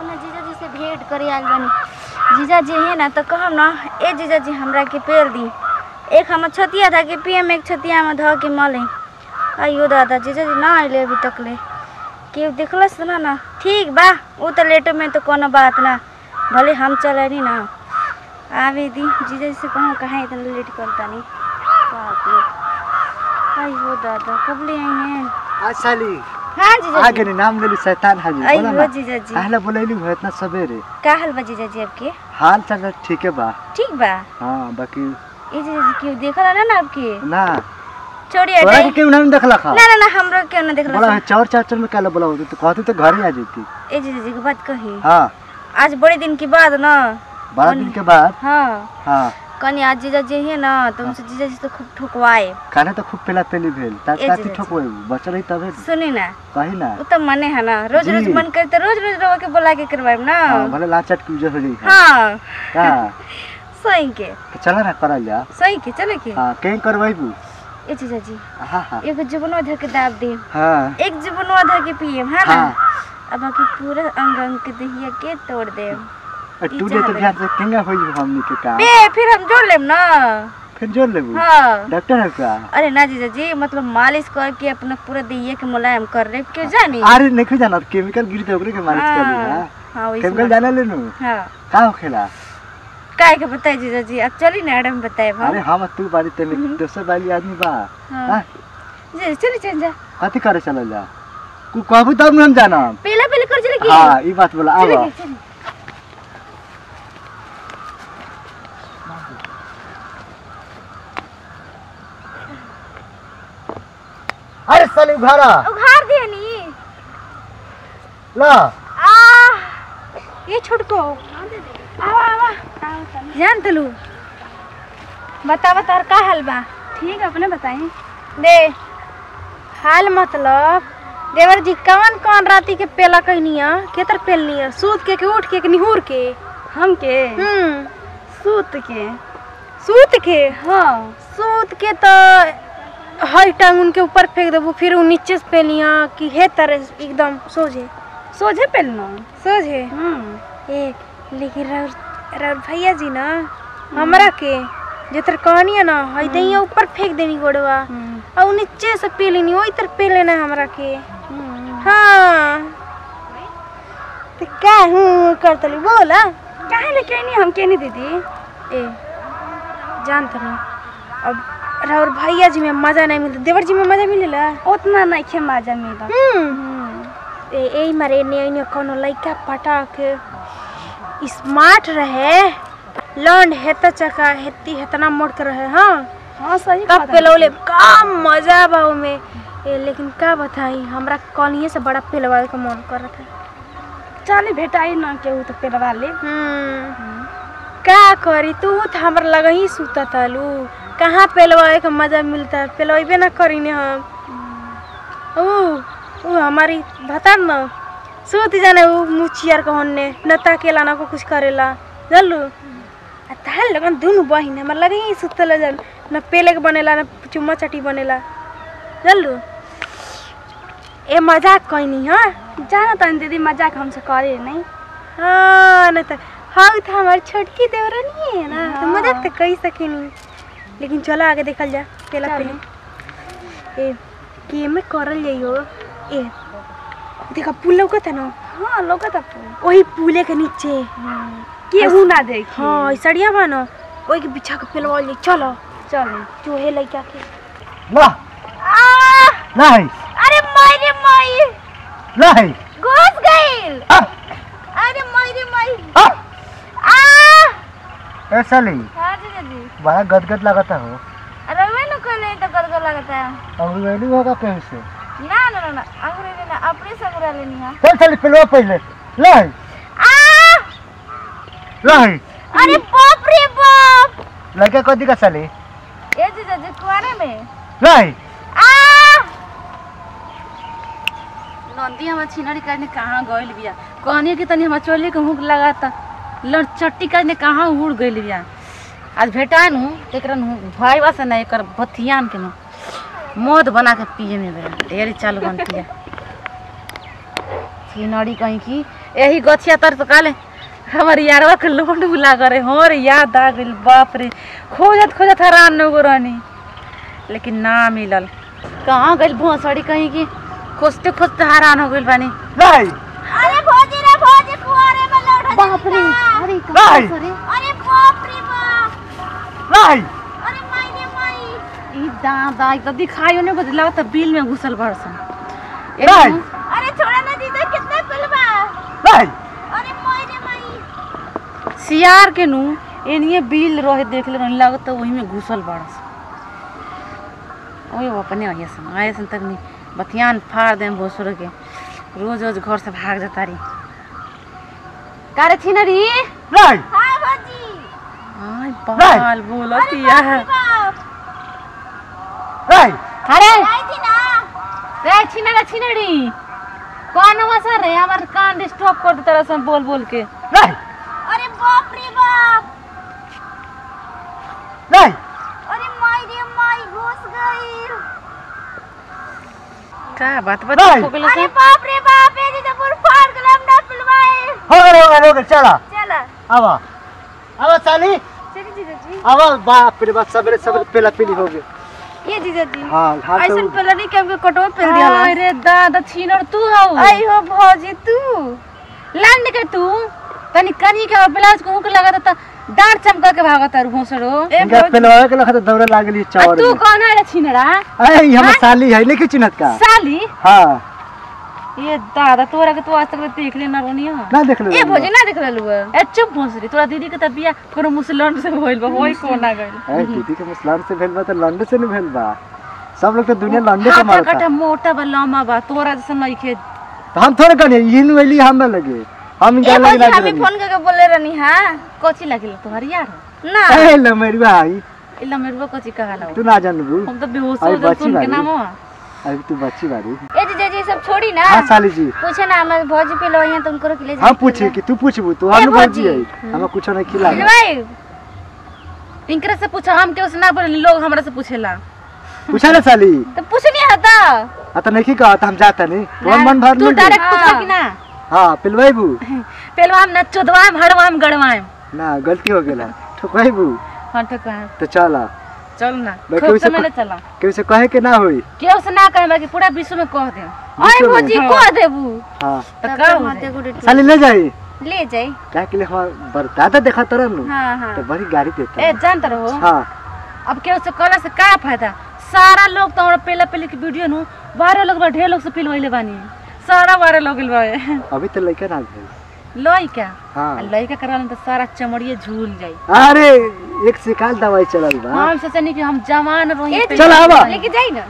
अपना जीजाजी से भेंट करे आल बानी जीजाजी है ना तो कहम ना ए जीजाजी हमरा के पेड़ दी एक हमर छतिया था कि पियम एक छतिया में धो के मले अयो दादा जीजाजी ना आइले अभी तक ले केहू देखलस ना ना ठीक बा वो तो लेटो में तो कोनो बात ना भले हम चले नी ना आवे दी जीजाजी से कहूँ कहाँ इतना लेट करता नहीं बाप रे अयो दादा कब ले आई हैं आज साली हाँ जीजाजी आगे नहीं नाम लेली शैतान हाजी बोला अयो ना जीजाजी आहला बोलैली हो इतना सवेरे का हाल बा जीजाजी आपके हाल चाल ठीक है बा ठीक बा हाँ बाकी ए जीजाजी क्यों देखला ना ना आपके ना छोड़िए तोरा हटे के क्यों नहीं देखला खा ना ना ना हमरो क्यों ना देखला बोला चौर चाचर में काला बोला होती तो कहती तो घर ही आ जाती ए जीजाजी की बात कही हाँ आज बड़े दिन के बाद ना बारह दिन के बाद हाँ हाँ कनी आज जीजाजी है ना तो उनसे जीजाजी तो खूब ठुकवाए खाना तो खूब पेला पेली भेल ता ए काती जीजाजी। ठोकवे बचल रही तबे न। सुनी ना कही ना वो तो मने है ना रोज रोज जी। मन करते रोज रोज रवा के बुला के करवाए ना हाँ भले लाचट की उजर हो जाई हाँ हाँ सही के तो चला ना करल जा सही के चले के हाँ कहीं करवाइबू ए जीजाजी हाँ हाँ एगो जुबनवा धर के दाब दे हाँ एक जुबनवा धर के पिए है ना हाँ अब बाकी पूरा अंग अंग के दहिया के तोड़ दे और तू जे तो ध्यान से केंगा होई हमनी के काम बे फिर हम जोड़ लेम ना फिर जोड़ लेबू हाँ डॉक्टर है का अरे ना जीजा जी मतलब मालिश करके अपना पूरा दहिया के मुलायम कर ले क्यों जानी अरे नहीं जाना केमिकल गिरी तो ओकरे के मालिश कर ली हाँ, हां हाँ वही केमिकल जाने ले नु हाँ का होखेला काय के बताए जीजा जी अब चली ना मैडम बताए अरे हम हम तू बारी ते में दोसर बारी आदमी बा हाँ। हाँ जी चली चल जा कथी करे चलल जा कु कहबू तब न हम जानम पहला पहले कर चले की हाँ ई बात बोला चले आवा की, चले। अरे साली घरा उघार दिए नी ला आ ये छोटको आवा आवा जान तलू बता बता का हाल बा ठीक है अपने बताई दे हाल मतलब देवर जी कौन कौन राती के पेला कहनिया केतर पेलनिया सूत के के उठ के के निहुर के हम के हम्म सूत के सूत के हाँ सूत के तो हर टांग उनके ऊपर फेंक देबू फिर वो नीचे से पेलिया कि हे तरह एकदम सोझे सोझे पेलना सोझे ए लेकिन राउर राउर भैया जी ना हमरा के जेतर कहनी है ना हई दैया ऊपर फेंक देनी गोड़वा और उ नीचे से पी लेनी ओई तर पी लेना हमरा के हाँ तो क्या हूँ करतली बोला काहे लेके नहीं हम के नहीं दीदी ए जान तो नहीं अब राउर भैया जी में मजा नहीं मिलता देवर जी में मजा मिलेला उतना नहीं खे मजा मिला ए ए मारे ने ने कोनो लइका पटा के स्मार्ट रहे लौंड हेता चका हेती हेतना मोड़ के रहे हाँ हाँ सही कब पेलौले का मजा बा में ए लेकिन का बताई हमरा कॉलिए से बड़ा पेलवाए का मन करत है चल भेटाई ना केहू तो पेलवा ले का करी तू तो हमरा लगा ही सुता तालू कहाँ पेलवाए का मजा मिलता है पेलवेबे ना करी ने हम ऊ ऊ हमारी बता न सोती जाने ऊ मुचियार को होने न ताकेला ना को कुछ करेला जल्लू आ ताल लगन दुनु बहिन हमर लगे ही सुतल जन न पेले के बनेला न चुम्मा चटी बनेला जल्लू ए मजाक कहनी हाँ जाना तन दीदी मजाक हमसे करे नहीं हाँ नहीं तो हाँ तो हमारी छोटकी देवरानी है ना तो मजाक तो कही सकेनी लेकिन चलो आगे देखल जा पेला पहले ए के में करल जाइयो ए देखा पुल लौकत है ना हाँ लौकत पुल वही पुले के नीचे केहू ना देखी हाँ सड़िया बा ना वही के बिछा के पेलवाल जाई चलो चलो जो है लइका के ला आ नहीं अरे माई रे माई नहीं घुस गइल आ अरे माई रे माई आ आ ए साली हाँ जी जी बड़ा गदगद लगता हो अरे वे न कहले तो गदगद लगता है अंग्रेजी होगा कहीं से ना ना ना ना अंग्रेजी ना अपने से अंग्रेजी लेनी है चल साली पेलवा पहले नहीं आ नहीं अरे बाप रे बाप लड़का कदी का साली ये जीजा जी कुआरे में नहीं आ नंदी हमार छिनरी करने कहाँ गइल बिया कहनी कि तनी हमार चोली के हुक लगाता लड़ चट्टी करने कहाँ उड़ गइल बिया आज भेटान हूँ एकरा भाई बा से ना एकर भथियान के नु मौत बना के पिए में बेरा ढेर चालू बनती है छिनड़ी कहीं की यही गछिया तर तो काले हमर यारवा के लोड बुला करे हो रे याद आ गइल बाप रे खोजत खोजत हैरान हो रहनी लेकिन ना मिलल कहाँ गइल भोसड़ी कहीं की खोजते खोजते हैरान हो गइल बानी नहीं अरे भौजी रे भौजी कुआरे में लौट बाप रे अरे नहीं अरे बाप रे बाप नहीं अरे माई रे माई ई दादा ई त दिखाइयो नहीं कुछ लगत बिल में घुसल बड़सन नहीं अरे छोड़ा ना दीदा कितना पिलवा नहीं अरे माई रे माई सियार के नु एनिए बिल रहे देख ले रहनी लागत वही में घुसल बड़स ओए वो अपने आइए सन आए सन तक नहीं बतियान फाड़ देम भोसुर के रोज रोज घर से भाग जाता रही कारे थी ना री नहीं हां भौजी आय बाल बोलतिया बाप नहीं अरे आई थी ना रे छिनड़ा छिनड़ी कौन हुआ सर रे हमार कान डिस्टर्ब कर देता रहा सब बोल बोल के नहीं अरे बाप रे बाप नहीं अरे माई रे माई घुस गई का बात बता नहीं। हो गेल अरे से बाप रे बाप ये दीदा पूरा फाड़ गया हम ना पिलवाए हो गए हो गए हो गए चला चला आवा आवा साली चलिए जीजा जी आवा बाप रे बाप सबरे सबरे पेला पीली हो गए ये जीजा जी हाँ हाथ ऐसा तो पहले नहीं कि हमके कटवा पेल दिया अरे दादा छिनड़ तू हऊ आई हो भौजी तू लंड के तू तनी कनी के ब्लाउज को मुक लगा त डांट चमका के भागत रु भोसड़ो ए इनका भौजी पेलवा के लखा तो दौड़े लागली आ चावर तू में कौन है रे छिनड़ा अरे ये हमर साली है नहीं चिन्हत का साली हाँ ये दादा तोरा के तू आज तक देख ले ना रोनिया ना देख ले ए भौजी ना देख लेलु ए चुप भोसड़ी तोरा दीदी के त बिया कोनो मुसलमान से होइल बा होई कोना गइल ए दीदी के मुसलमान से भेल बा तो लंडन से नहीं भेल बा सब लोग तो दुनिया लंडन से हाथ मारता कटा मोटा बा लंबा बा तोरा जैसे नइखे तो हम थोड़े करिए इन वेली हम ना लगे हम ए इनका लगे भौजी ना हमें फोन करके बोले रहनी हां कोची लागिल तोहर यार ना ए लमेरी भाई इला मेरवा कोची कहाला तू ना जान बू हम तो बेहोश अरे हो गए बच्ची सुन के बारी। नाम अभी तू बच्ची बारी ए जीजा जी सब छोड़ी ना हाँ साली जी पूछे ना हमें भौजी पिलवाई तो उनको के ले हम पूछे कि तू पूछबू तू ए, हम भौजी। भौजी है हमें कुछ नहीं खिला पिलवाई इनकरा से पूछा हम के ना बोले लोग हमरा से पूछेला पूछा ना साली तो पूछ नहीं आता आ तो नहीं कहा तो हम जाता नहीं मन मन भर तू नहीं डायरेक्ट हाँ। पूछा कि ना हाँ पिलवाईबू पेलवाम ना चोदवाम हड़वाम गड़वाम ना गलती हो गेला ठोकवाईबू हाँ ठीक है तो चला चल ना मैं खूब कोई से समय ले चला केहू से कहे के ना होई केहू से ना कहे बाकी पूरा विश्व में कह दे अरे विश्व में। भौजी को देबू हाँ तो तब का तो हो माथे जाए? को डेट- साली ले जाई ले जाई क्या के लिए हमार बरदादा देखा तरह नु हाँ हाँ तो बड़ी गाड़ी देता ए जानत रहो हाँ अब केहू से कहला से का फायदा सारा लोग तो हमरा पेला पेली की वीडियो नु बारह लोग बा ढेर लोग से पिलवैले बानी सारा बारह लोग बा अभी तो लड़का ना भेल लइका हाँ आ लइका करालन तो सारा चमड़िए झूल जाई अरे एक सिकाल दवाई चलल बा हम सोचनी कि हम जवान रही ए, चल आवा। लेके जाई ना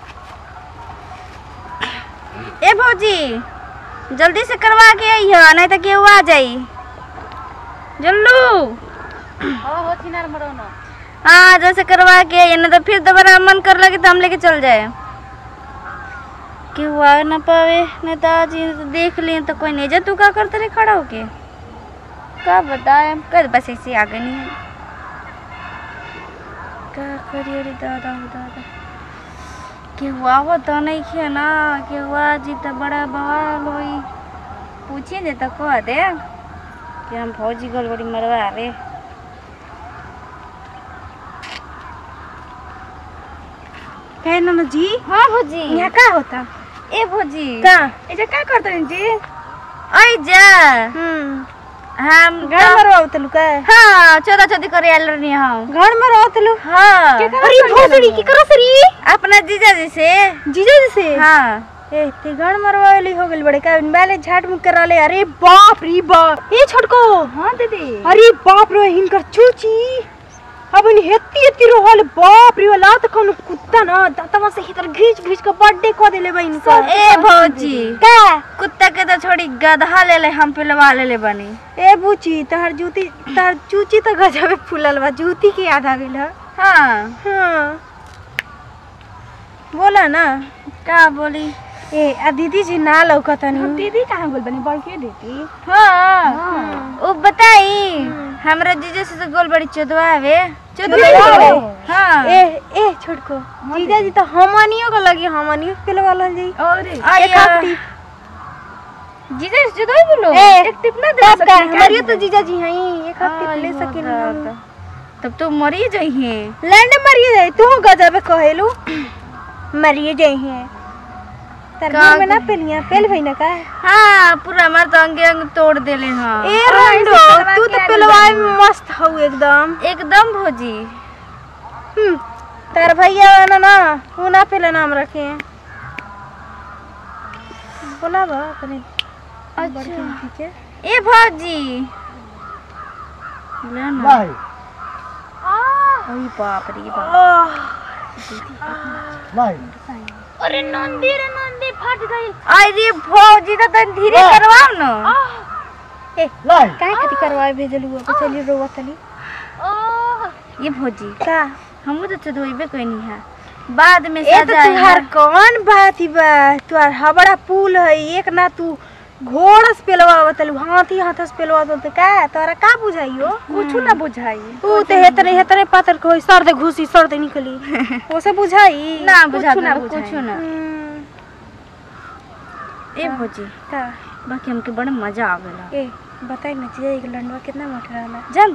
ए भौजी जल्दी से करवा के आई है नहीं तो केहू आ जाई जल्लू हो हो छिनार मरोनो हाँ जैसे करवा के आई नहीं तो फिर दोबारा मन कर लगे तो हम लेके चल जाए केहू आ ना पावे नहीं तो आज ही तो देख लिए तो कोई नहीं जा तू का करते रहे खड़ा होके का बताए कर बस ऐसे आ गई नहीं का करिए रे दादा हो दादा केहू आवो तो नहीं खे ना केहू आ जी तो बड़ा बवाल होई पूछिए दे तो कह दे कि हम फौजी गड़बड़ी मरवा रे है ना जी हाँ भौजी यहाँ का होता ए भौजी का एजा का करते हैं जी आई जा हम्म हम घर में रहो तलु का हाँ चौदह चौदह करे आल रही हम घर में रहो तलु हाँ अरे भौजी की करो सरी अपना जीजा जी से जीजा जी से हाँ ए ते गण मरवाली हो गइल बड़े का पहले झाट मुक करा ले अरे बाप रे बाप ए छोटको हां दीदी अरे बाप रे हिनकर चूची अब इन हेती हेती रोहल बाप रे वाला त कोनो कुत्ता ना दातवा से हितर घीच घीच के बर्थडे क देले बा इनका ए भौजी का कुत्ता के तो छोड़ी गधा ले ले हम पिलवा ले ले बनी ए बूची तहर जूती तहर चूची तो गजबे फूलल बा जूती के याद आ गइल हां हां बोला ना का बोली ए आ दीदी जी ना लौकतनी दीदी कहाँ बोल बनी बड़की दीदी हाँ ओ बताई हमरा जीजा से तो गोल बड़ी चोदवा आवे चोदवा हाँ ए ए छोटको जीजा जी तो हमनियो को लगी हमनियो के पिलवा लन जाई अरे एक हफ्ती जीजा से जुदाई बोलो ए, एक टिप ना दे तब का सकी हमारी तो जीजा जी हैं एक हाथ टिप ले सकिन हम तब तो मरी जइहे लैंड मरिए जाए तू गजब कहेलू मरिए जाए हैं तर का में ना पेलिया पेल भई ना का हाँ पूरा हमार तो अंगे अंग तोड़ देले हाँ ए रंडो तू तो पेलवाए में मस्त हऊ एकदम एकदम भौजी हम्म, तार भैया ना ना वो ना पेला नाम रखे हैं बोला बा तने अच्छा ए भौजी ले ना भाई ओई बाप रे बाप भाई अरे नंदी रे नंदी फट गई अरे भौजी तो तन धीरे करवाओ ना लाई काहे खातिर करवाए भेजलू अब चली रोवा तनी ये भौजी का हम तो चधोइबे कोई नहीं है बाद में ए तो सजा तुहार कौन बात ही बा तुहार हबड़ा पुल है एक ना तू घोड़ा से पेलवा तलू हाथी हाथ से पेलवा तो का तोरा का बुझाइयो कुछ ना बुझाई तू तो हेतरे हेतरे पातर को सर दे घुसी सर दे निकली ओसे बुझाई ना कुछ बुझा ना कुछ बुझाई ना हम्म, ए भौजी का बाकी हमके बड़ा मजा आवेला ए बताई ना जी एक लंडवा कितना मोटा रहला जान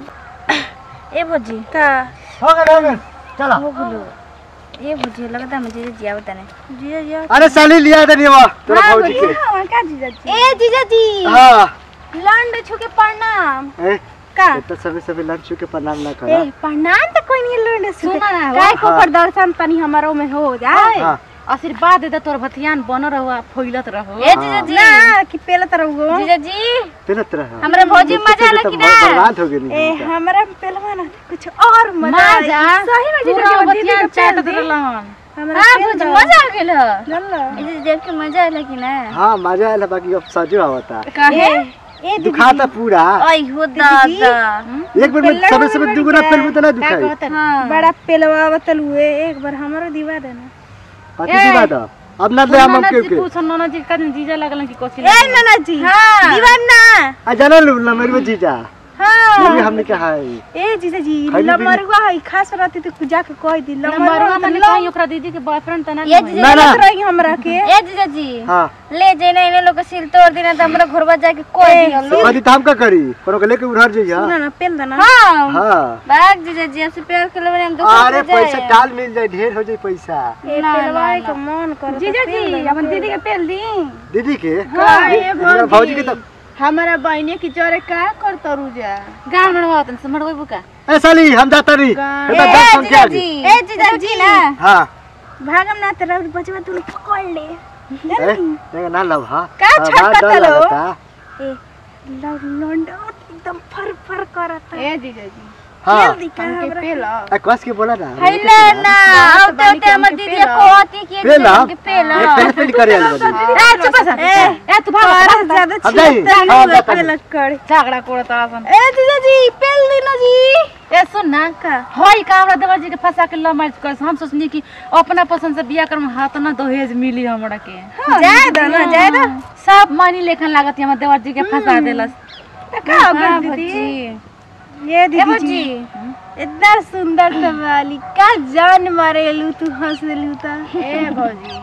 तनी ए भौजी का हो गए हो गए चलो हो बोलो ए भौजी लगता है मुझे जिया बताने जी जी अरे साली लिया दे वो तेरा भौजी के का जीजा जी ए जीजा जी हाँ लंड छुके प्रणाम ए का ये तो सभी सभी लड़ चुके प्रणाम ना ए करा प्रणाम तो कोई नहीं लंड छुके सुना ना, काय को हाँ। प्रदर्शन तनी हमारो में हो जाए हाँ आशीर्वाद दे दे तोर भतियान बन रहो फैलत रहो ए जीजा जी ना कि पेलत रहो जीजा जी पेलत रहा हमरा भौजी देखते मजा थे आला तो कि बहुत ना बर्बाद हो गई ए नहीं हमरा पेलवा ना कुछ और मजा आई। मजा सही में जीजा पूरा जी दीदी भतियान के पेल चाटत दी। रहलन हमरा हां पेल भौजी दो। मजा आ गेल जानला ए देख के मजा आला कि ना हाँ मजा आया बाकी अब सजो आवता काहे ए दीदी दुखाता पूरा आई हो दादा एक बार में सबे सबे दुगुना पेल तो ना दुखाई हां बड़ा पेलवा बतलू एक बार हमरो दिवा देना बाकी दी बात अब ना ले हम के के कुछ नोना जी का जीजा लगलन कि कोसी ए नाना जी हां दीवाना आ जाना लू ना मेरे में जीजा हाँ ये भी हमने कहा है ए जीजा जी खाली लमरवा है खास रहती तो जाके कह दी नंबरवा लमरवा माने कहीं ओकरा दीदी के बॉयफ्रेंड तना ये नहीं जीजा ना, ना। लग रही हमरा के ए जीजा जी हाँ ले जेना इने लोग के सिल तोड़ देना त हमरा घरवा जाके कोई ए, दिहल तो कदी हम का करी कोनो के लेके उधर जइया ना ना पेल देना हां हाँ बाग जीजा जी आपसे प्यार के लिए हम अरे पैसा टाल मिल जाए ढेर हो जाए पैसा ए पेलवा के मन कर जीजा जी अपन दीदी के पेल दी दीदी के हाँ, ये- ए हमरा भौजी के तो हमारा बहने की जोरे का कर तरू जा गांव मड़वा तन से मड़वा बुका ए साली हम जाता नहीं बेटा दस फोन के आगे ए जीजा जी ना हाँ भागम ना तेरा बचवा तू पकड़ ले ए देखा ना लव हाँ का हाँ, छटकत बात डर लो? लगता। ए लंडा एकदम फर फर करता ए जीजा जी हाँ पेल दी का हमरा ए, कस के बोला ना हेले ना अब तो ते हमर दीदी को होती कि पेला के पेला ये पेल पेल करे आली बानी ए चुप सा ए ए तू भाग और ज्यादा अब जाई छीन हाँ नहीं जाता पेल नहीं कर झगड़ा कोड़त आसन ए जीजा जी पेल दी ना जी ए सुन ना का होई का हमरा देवर जी के फंसा के लव मैरिज कर हम सोचनी कि अपना पसंद से बियाह कर हाथ ना दहेज मिली हमरा के जाए दो ना जाए दो सब मनी लेखन लागत हमर देवर जी के फंसा देलस का हो हाँ, गई दीदी भौजी। ये ए दीदी भौजी जी इतना सुंदर सवाली का जान मारेलू तू हंस देलू ता ए भौजी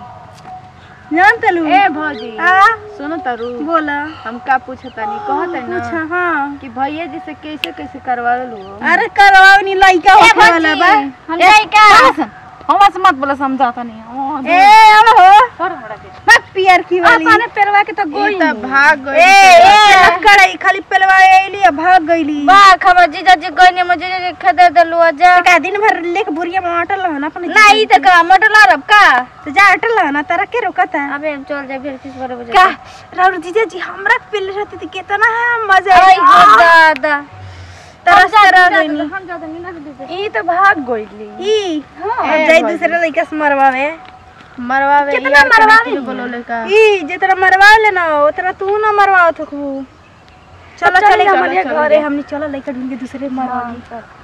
जान तलू ए भौजी आ सुनो तरु बोला हम का पूछतानी कहत है पूछा ना हाँ कि भैया जी से कैसे कैसे करवा लो अरे करवाओ नी लइका होखे वाला बा हम जाई का हमरा से मत बोला समझाता नहीं ओ, ए अब हो कर हमरा के मत पियर की वाली आसाने पेरवा के तो ई गोई त भाग ए गई ए लक्कड़ आई खाली पेलवा आइली आ भाग गईली बा खबर जीजा जी गईने मुझे जे खदे दलु जा का दिन भर लेके बुरिया में अटल रह ना अपने ना ई त का मटल रब का तो जा अटल रह ना तारा के रोकता अबे हम चल जाए फिर किस बारे बजे का राउर जीजा जी हमरा पेल रहती थी कितना है मजा आई आई हो दादा तरस तरह गईनी हम जा देंगे ना दीदी ई त भाग गईली ई अब जाई दूसरे लइका से मरवावे मरवावे कितना यार के मरवावे? नकली बोलो लेका ई जितना मरवा लेना उतना तू ना मरवाओ थकबू चलो चल, चले चल, हमारे चल, घरे चल। हमने चलो लइका ढूंढ के दूसरे मरवा